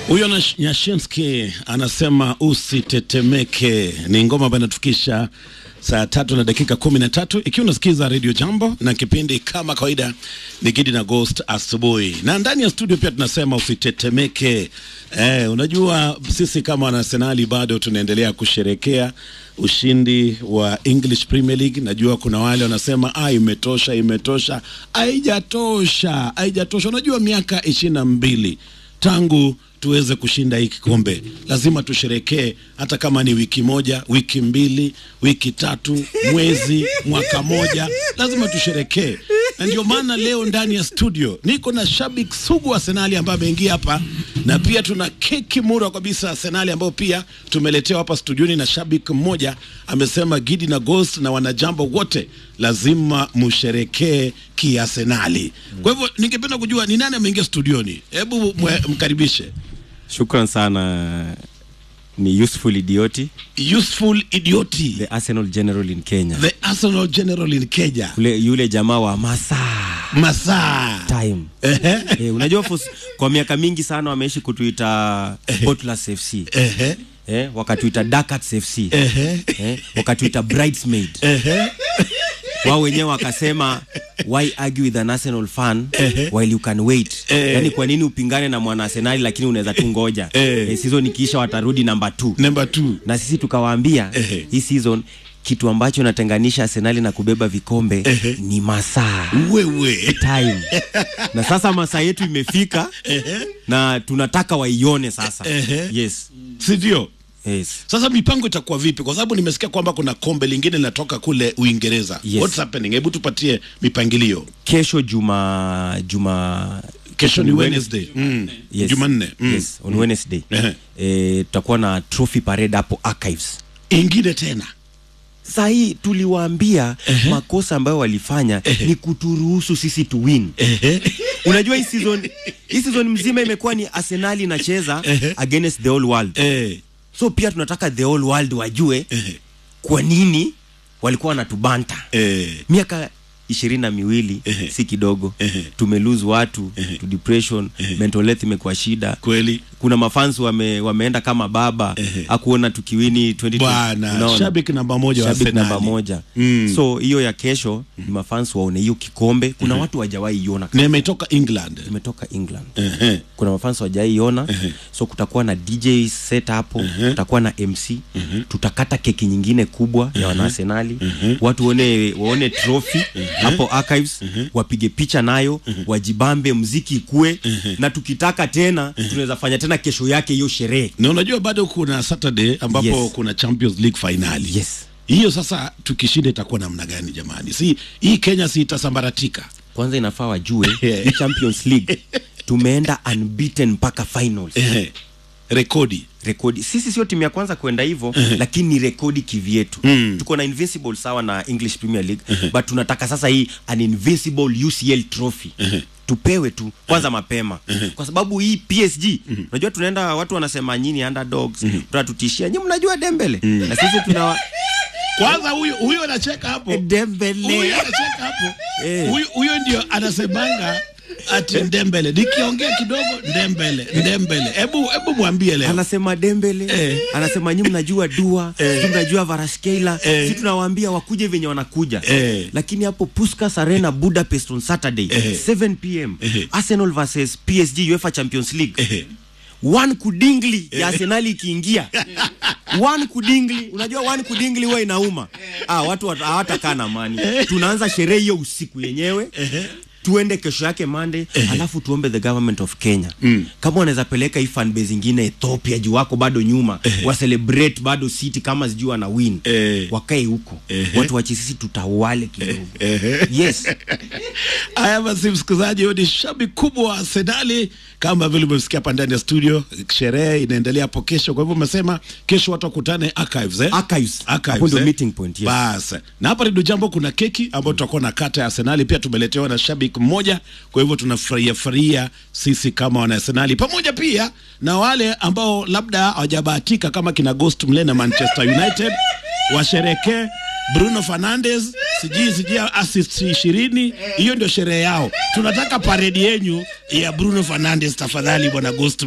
Huyo na Nyashinski anasema usitetemeke. Ni ngoma ambayo inatufikisha saa tatu na dakika kumi na tatu ikiwa unasikiza Radio Jambo na kipindi kama kawaida ni Gidi na Ghost asubuhi, na ndani ya studio pia tunasema usitetemeke. Eh, unajua sisi kama wanasenali bado tunaendelea kusherekea ushindi wa English Premier League. Najua kuna wale wanasema ah, imetosha, imetosha. Haijatosha, haijatosha. Unajua miaka ishirini na mbili tangu tuweze kushinda hii kikombe, lazima tusherekee, hata kama ni wiki moja, wiki mbili, wiki tatu, mwezi, mwaka moja, lazima tusherekee. Na ndio maana leo ndani ya studio niko na shabiki sugu wa Arsenali ambaye ameingia hapa, na pia tuna keki mura kabisa Arsenali ambayo pia tumeletewa hapa studioni na shabiki mmoja amesema, Gidi na Ghost na wanajambo wote lazima musherekee kiarsenali. Kwa hivyo ningependa kujua ni nani ameingia studioni, hebu mwe- mkaribishe. Shukran sana. Ni Useful Idioti, Useful Idioti, the Arsenal General in Kenya. the Arsenal General in Kenya, Ule, yule jamaa wa masa masaa time. Ehe, Eh, unajua fos, kwa miaka mingi sana wameishi kutuita Bottlers FC. ehe, Eh, wakatuita Darkats FC. ehe, Eh, wakatuita Bridesmaid. ehe. Wao wenyewe wakasema why argue with an Arsenal fan while you can wait. Eh. Yaani kwa nini upingane na mwana Arsenal lakini unaweza tu ngoja. Eh. Eh, season ikiisha watarudi namba 2. Number two. na sisi tukawaambia Ehe. hii season kitu ambacho natenganisha Arsenali na kubeba vikombe Ehe. ni masaa Wewe time na sasa masaa yetu imefika na tunataka waione sasa Ehe. yes si ndio? yes Sasa mipango itakuwa vipi? Kwa sababu nimesikia kwamba kuna kombe lingine linatoka kule Uingereza. Yes. What's happening? Hebu tupatie mipangilio. kesho juma juma Kesho ni Wednesday. Wednesday. Mm. yes. Jumanne. Mm. yes on Wednesday Ehe. eh, tutakuwa na trophy parade hapo archives Ingine tena. saa hii tuliwaambia makosa ambayo walifanya ni kuturuhusu sisi tu win Ehe. unajua hii season hii season mzima imekuwa ni Arsenal inacheza Ehe. against the whole world Eh. so pia tunataka the whole world wajue Ehe. kwa nini walikuwa wanatubanta Eh. miaka ishirini na miwili Ehe. si kidogo Ehe. tumelose watu to depression mental health imekuwa shida Kweli. kuna mafans wame, wameenda kama baba Ehe. akuona tukiwini 2020. Bwana, Unaona? shabiki namba moja wa Shabiki Arsenali. namba moja Mm. so hiyo ya kesho ni mafans waone hiyo kikombe kuna watu wajawahi iona Na imetoka England. imetoka england Ehe. kuna mafans wajaiona so kutakuwa na dj set hapo kutakuwa na mc tutakata keki nyingine kubwa ya wanaarsenali watu waone waone trophy hapo archives wapige picha nayo wajibambe mziki ikue na tukitaka tena tunaweza fanya tena kesho yake hiyo sherehe Na unajua bado kuna Saturday ambapo Yes. kuna Champions League finali. yes Hiyo sasa tukishinda itakuwa namna gani jamani? Si hii Kenya si itasambaratika. kwanza inafaa wajue hii champions league tumeenda unbeaten mpaka finals Ehe. Rekodi. rekodi sisi sio timu ya kwanza kwenda hivyo lakini ni rekodi kivyetu Mm. tuko na invincible sawa na english premier league but tunataka sasa hii an invincible ucl trophy tupewe tu kwanza mapema kwa sababu hii psg unajua tunaenda watu wanasema nyini underdogs tunatutishia nyi mnajua dembele na sisi tuna Kwanza huyo huyo anacheka hapo. dembele Huyo anacheka hapo. Eh. Huyo huyo ndio anasemanga ati Ndembele. Nikiongea kidogo Ndembele, Ndembele. Hebu hebu mwambie leo. anasema dembele Eh. anasema nyi mnajua dua Eh. si mnajua varaskeila Eh. si tunawaambia wakuje venye wanakuja Eh. lakini hapo puskas arena budapest on saturday Eh. 7 pm Eh. arsenal versus psg uefa champions league Ehe. one kudingli ya arsenali ikiingia one kudingli unajua one kudingli huwa inauma ah, watu wat- hawatakaa na amani tunaanza sherehe hiyo usiku yenyewe tuende kesho yake mande alafu tuombe the government of kenya kama wanaweza peleka hii fanbase ingine ethiopia juu wako bado nyuma wa celebrate bado city kama sijui wana win Eh. wakae huko Eh. watu wache sisi tutawale kidogo Ehe. yes Haya basi, msikilizaji, huyo ni shabiki kubwa wa Arsenali kama vile umesikia hapa ndani ya studio. Sherehe inaendelea hapo kesho, kwa hivyo umesema kesho watu wakutane archives, eh? Archives. Archives, Hapo ndio eh? meeting point, yes. Basi na hapa Redio Jambo kuna keki ambayo tutakuwa na kata ya Arsenali, pia tumeletewa na shabiki mmoja, kwa hivyo tunafurahia furahia sisi kama wana Arsenali, pamoja pia na wale ambao labda hawajabahatika kama kina Ghost Mle na Manchester United washerekee Bruno Fernandes sijui sijui assist ishirini. Hiyo ndio sherehe yao. Tunataka paredi yenyu ya Bruno Fernandes, tafadhali bwana Ghost